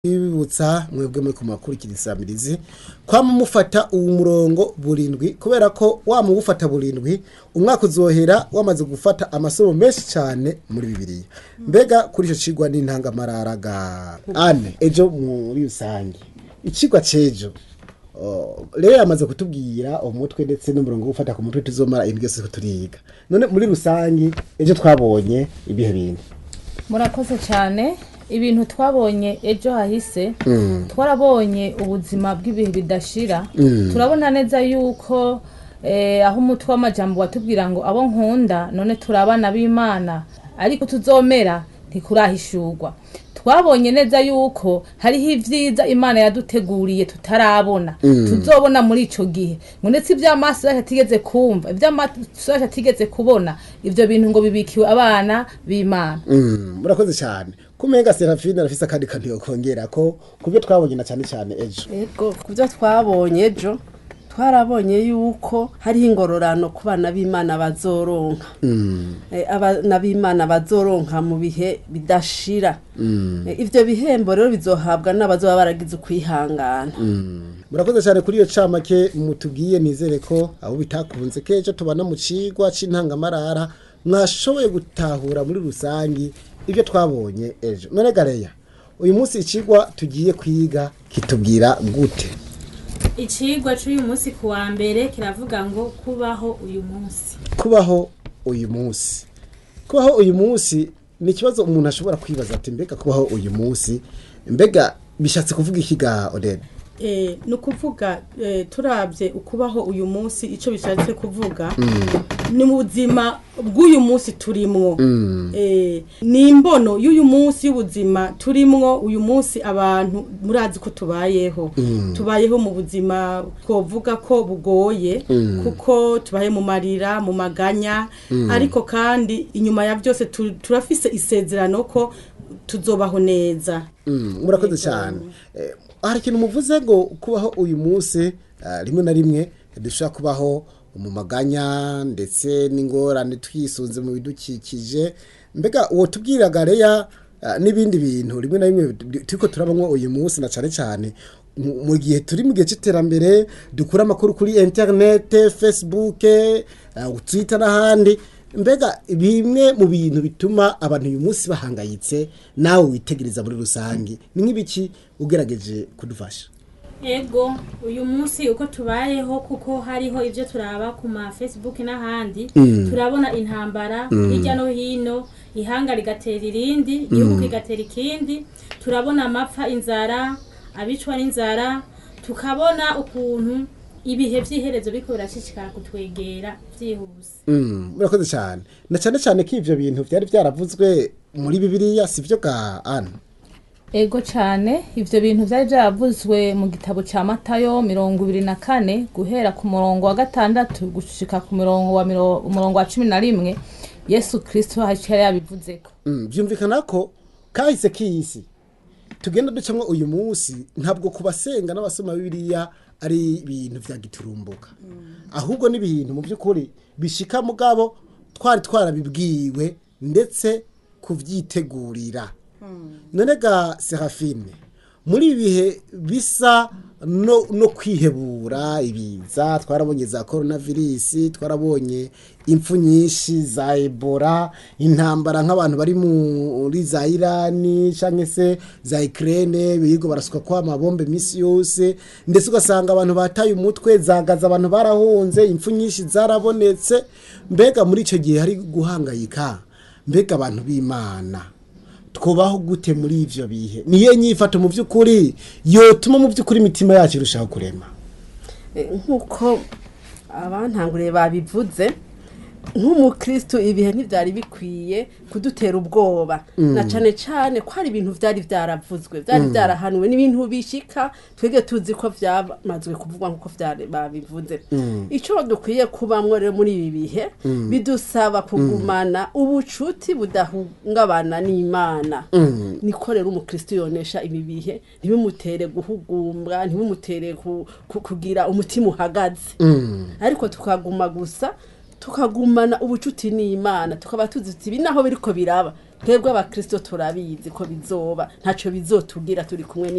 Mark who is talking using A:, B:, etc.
A: bibutsa mwebwe muri kumakurikira isamirizi kwama mufata uwu murongo burindwi kubera ko wa muwufata burindwi umwaka uzohera wamaze gufata amasomo menshi cyane muri bibiliya mbega kuri icyo cigwa n'intangamararaga ane ejo muri rusange icigwa c'ejo Oh, rero yamaze kutubwira umutwe ndetse n'umurongo wo gufata ku mutwe tuzomara ibintu byose turiga none muri rusange ejo twabonye ibihe bintu
B: murakoze cyane ibintu twabonye ejo hahise twarabonye ubuzima bw'ibihe bidashira turabona neza yuko eh, aho umutwe w'amajambo watubwira ngo abo nkunda none turi abana b'imana ariko tuzomera ntikurahishurwa twabonye neza yuko hariho ibyiza imana yaduteguriye tutarabona tuzobona muri ico gihe ngo ndetse ivy'amaso yacu atigeze kumva ivy'amaso yacu atigeze kubona ivyo bintu ngo bibikiwe abana b'imana
A: Mm, murakoze cyane kumenga serafine arafise akandi kantu yokongera ko kubyo twabonye na cyane cyane ejo
C: ego ku byo twabonye ejo twarabonye yuko hariho ingororano ku bana b'imana bazoronka Eh, abana b'imana bazoronka mu bihe bidashira Eh, ivyo bihembo rero bizohabwa n'abazoba baragize ukwihangana
A: murakoze cyane kuri iyo camake mutubwiye nizere ko abo bitakunze kejo tubana mu cigwa c'intangamarara mwashoboye gutahura muri rusangi ibyo twabonye ejo none gareya uyu munsi icigwa tugiye kwiga kitubwira gute
D: icigwa c'uyu munsi ku wa mbere kiravuga ngo kubaho uyu munsi
A: kubaho uyu munsi kubaho uyu munsi ni ikibazo umuntu ashobora kwibaza ati mbega kubaho uyu munsi mbega bishatse kuvuga iki ga odede
E: Eh, ni ukuvuga eh, turabye ukubaho uyu munsi icyo bishatse kuvuga ni mu buzima bw'uyu munsi turimwo Eh, ni imbono y'uyu munsi y'ubuzima turimwo uyu munsi abantu murazi ko tubayeho tubayeho mu buzima twovuga ko bugoye kuko tubaye mu marira mu maganya ariko kandi inyuma ya byose tu- turafise isezerano ko tuzobaho neza
A: Mm, murakoze cyane Eh, hari ikintu muvuze ngo kubaho uyu munsi ah, rimwe na rimwe dushobora kubaho mu maganya ndetse n'ingorane twisunze mu bidukikije mbega uwo tubwiraga reya ah, n'ibindi bintu rimwe na rimwe du- turiko turabamwo uyu munsi na cyane cyane mu mu gihe turi mu gihe cy'iterambere dukura amakuru kuri interinete facebook ah, twitter n'ahandi mbega bimwe mu bintu bituma abantu uyu munsi bahangayitse nawe witegereza muri rusange ni nk'ibiki ugerageje kudufasha
D: ego uyu munsi uko tubayeho kuko hariho ibyo turaba ku ma facebook n'ahandi turabona intambara hirya no hino ihanga rigatera irindi igihugu kigatera ikindi turabona amapfa inzara abicwa n'inzara tukabona ukuntu ibihe by'iherezo biriko birashishikara kutwegera byihuse
A: Mm, murakoze cyane na cyane cyane ko ivyo bintu byari byaravuzwe muri bibiliya si byo ga ana
B: ego cyane ivyo bintu vyari vyaravuzwe mu gitabo ca matayo mirongo ibiri na kane guhera ku murongo wa gatandatu gushika ku murongo wa miro- umurongo wa cumi na rimwe yesu kristo haciye yabivuzeko
A: Mm, byumvikana ko kahise k'isi tugenda ducamwo uyu munsi ntabwo ku basenga n'abasoma bibiliya ari ibintu vya giturumbuka ahubwo ni ibintu mu by'ukuri bishika mugabo twari twarabibwiwe ndetse kuvyitegurira none ga serafine muri ibi bihe bisa no, no kwihebura ibiza twarabonye za coronavirus twarabonye impfu nyinshi za ebola intambara nk'abantu bari muri za irani cyangwa se za ikirere birirwa barasuka kwa amabombe iminsi yose ndetse ugasanga abantu bataye umutwe zagaza abantu barahunze impfu nyinshi zarabonetse mbega muri icyo gihe hari guhangayika mbega abantu b'imana twubaho gute muri ivyo bihe niyo nyifato mu by'ukuri yotuma mu by'ukuri imitima yacu irushaho kurema
C: Eh, nk'uko abantanguriye babivuze nk'umukristo ibihe ntibyari bikwiye kudutera ubwoba na cane cane ko hari ibintu vyari vyaravuzwe vyari vyarahanuwe n'ibintu bishika twebwe tuzi ko vyamazwe kuvugwa nk'uko vyari babivuze ico dukwiye kubamwo rero muri ibi bihe bidusaba kugumana ubucuti budahungabana n'imana niko rero umukristo yonesha ibi bihe ntibimutere guhugumbwa ntibimutere ku- ku- kugira umutima uhagaze ariko tukaguma gusa tukagumana ubucuti n'imana tukaba tuzi tuti ibi naho biriko biraba twebwe abakristo turabizi ko bizoba ntaco bizotugira turi kumwe